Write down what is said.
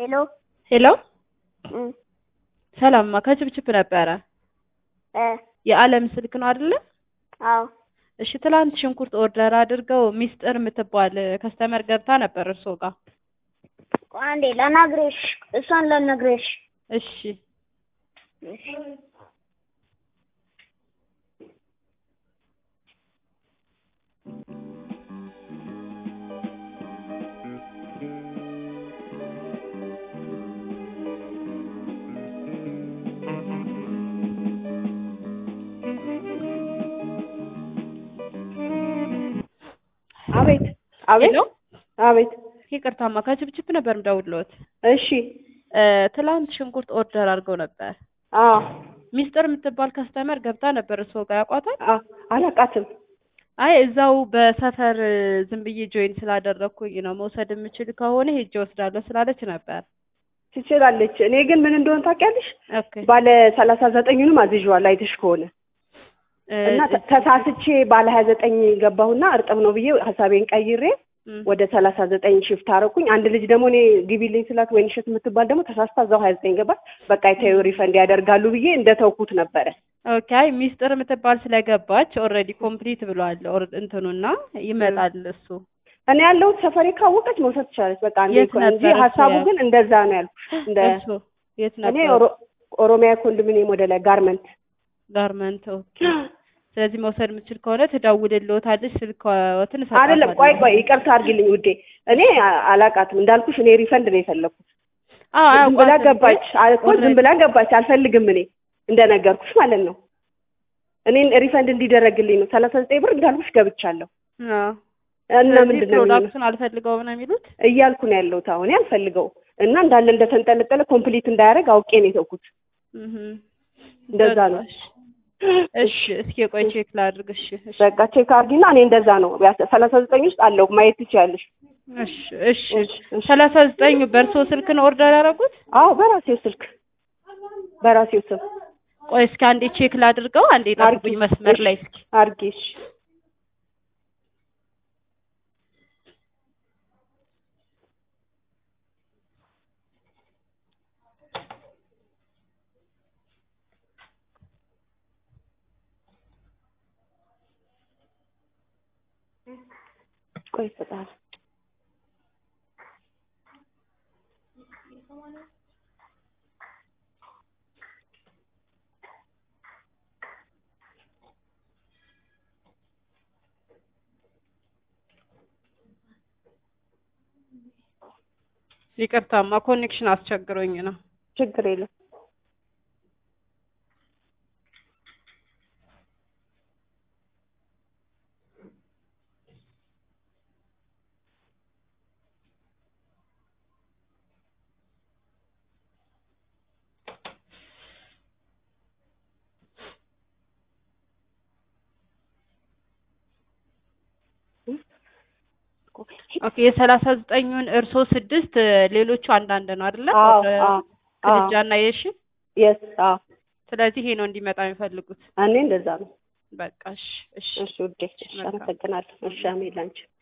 ሄሎ ሄሎ እም ሰላምማ ከችብችብ ነበረ። እ የዓለም ስልክ ነው አይደለ? አዎ እሺ ትላንት ሽንኩርት ኦርደር አድርገው ሚስጥር የምትባል ከስተመር ገብታ ነበር እርሶ ጋር። ቆይ አንዴ ለነግርሽ እሷን ለነግርሽ እሺ እሺ አቤት አቤት ሄሎ አቤት ይቅርታማ ከችብችብ ነበር ምደውልዎት። እሺ እ ትላንት ሽንኩርት ኦርደር አድርገው ነበር። አዎ ሚስጥር የምትባል ከስተመር ገብታ ነበር እርሶ ጋር ያውቋታል? አ- አላውቃትም አይ እዛው በሰፈር ዝም ብዬ ጆይን ስላደረግኩኝ ነው መውሰድ የምችል ከሆነ ሄጄ ወስዳለሁ ስላለች ነበር። ትችላለች። እኔ ግን ምን እንደሆነ ታውቂያለሽ? ኦኬ ባለ ሰላሳ ዘጠኙንም አዝዤዋለሁ አይተሽ ከሆነ እ እና ተ- ተሳስቼ ባለ ሀያ ዘጠኝ ገባሁና እርጥብ ነው ብዬ ሀሳቤን ቀይሬ እም፣ ወደ ሰላሳ ዘጠኝ ሽፍት አደረኩኝ። አንድ ልጅ ደግሞ እኔ ግቢልኝ ስላት ወይን እሸት የምትባል ደግሞ ተሳስታ እዛው ሀያ ዘጠኝ ገባች። በቃ የታዩ ሪፈንድ ያደርጋሉ ብዬ እንደተውኩት ነበረ። ኦኬ አይ ሚስጥር የምትባል ስለገባች ኦልሬዲ ኮምፕሊት ብሏል ኦር- እንትኑና ይመጣል እሱ እኔ ያለሁት ሰፈሬ ካወቀች መውሰድ ትችላለች። በቃ እንደ የት ኢኮኖሚ እንጂ ነበር እሱ ሀሳቡ ያ- ግን እንደዛ ነው ያልኩሽ። እንደ እሱ የት እኔ ነበር ኦሮ- ኦሮሚያ ኮንዶሚኒየም ወደ ላይ ጋርመንት ጋርመንት ኦኬ ስለዚህ መውሰድ የምችል ከሆነ ትደውልልዎታለች ስልክዎትን አይደለም ቆይ እሰጣታለሁ ቆይ ይቅርታ አድርጊልኝ ውዴ እኔ አ- አላቃትም እንዳልኩሽ እኔ ሪፈንድ ነው የፈለኩት አዎ ዝም ብላ አያውቋትም ገባች ግን አ- እኮ ዝም already- ብላ ገባች አልፈልግም እኔ እንደነገርኩሽ ማለት ነው እኔን ሪፈንድ እንዲደረግልኝ ነው ሰላሳ ዘጠኝ ብር እንዳልኩሽ ገብቻለሁ አዎ እና ስለዚህ ምንድን ነው የሚሆነው? ፕሮዳክቱን አልፈልገውም ነው የሚሉት እያልኩ ነው ያለሁት አሁን አልፈልገው እና እንዳለ እንደተንጠለጠለ ኮምፕሊት እንዳያደርግ አውቄ ነው የተውኩት እህ እንደዛ ነው እሺ እስኪ ቆይ ቼክ ላድርግ እሺ እሺ በቃ ቼክ አድርጊና እኔ እንደዛ ነው ሰላሳ ዘጠኝ ውስጥ አለው ማየት ትችያለሽ እሺ እሺ እሺ፣ እሺ። ሰላሳ ዘጠኝ በእርሶ ስልክ ነው ኦርደር ያደረጉት አዎ በራሴው ስልክ በራሴው ስም ቆይ እስኪ አንዴ ቼክ ላድርገው አንዴ አድርጊ። ጠብቁኝ መስመር ላይ እስኪ አድርጊ እሺ ቆይ ይሰጣል ይቅርታማ ኮኔክሽን አስቸግሮኝ ነው ችግር የለም ኦኬ የሰላሳ ዘጠኙን እርሶ ስድስት ሌሎቹ አንዳንድ ነው አይደለ አዎ ወደ አዎ አዎ ክልጃና የሺ የስ አዎ ስለዚህ ይሄ ነው እንዲመጣ የሚፈልጉት እኔ እንደዛ ነው በቃ እሺ እሺ እሺ ውዴ እሺ አመሰግናለሁ እሺ አሜን ላንቺ